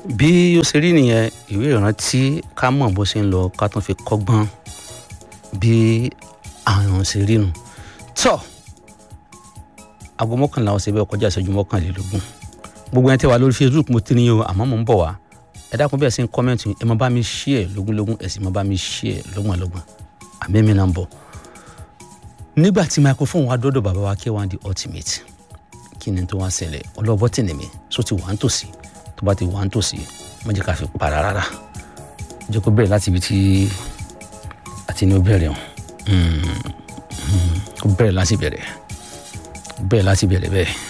bí ó ṣe rí nìyẹn ìwé ìrántí ká mọ̀ bó ṣe ń lọ ká tún fi kọ́gbọ́n bí àwọn ṣe rí nù tọ́ aago mọ́kànlá ọ̀sẹ̀ bẹ́ẹ̀ kọjá ìṣẹ́jú mọ́kànlélógún gbogbo ẹni tẹ́ wà lórí facebook mo ti ní o àmọ́ mò ń bọ̀ wá ẹ dákun bẹ́ẹ̀ sí ń kọ́mẹ́ǹtì ẹ máa bá mi share lógúnlógún ẹ sì máa bá mi share lọ́gbọ̀nlọ́gbọ̀n àmì mi náà ń bọ̀ nígbà tí microphone wa dọ́dọ̀ bàbá wa K1 the ultimate kí ni tó wá ṣẹlẹ̀ ọlọ́bọ̀ tì ní mi so ti wà ń tòsí tó bá ti wà ń tòsí má jẹ́ ká fi para rárá jẹ́ kó bẹ̀rẹ̀ láti ibi tí àti ní ó bẹ̀rẹ̀ hàn ó bẹ̀rẹ̀ láti bẹ̀rẹ̀ bẹ̀rẹ̀ láti bẹ̀rẹ̀ bẹ́ẹ̀.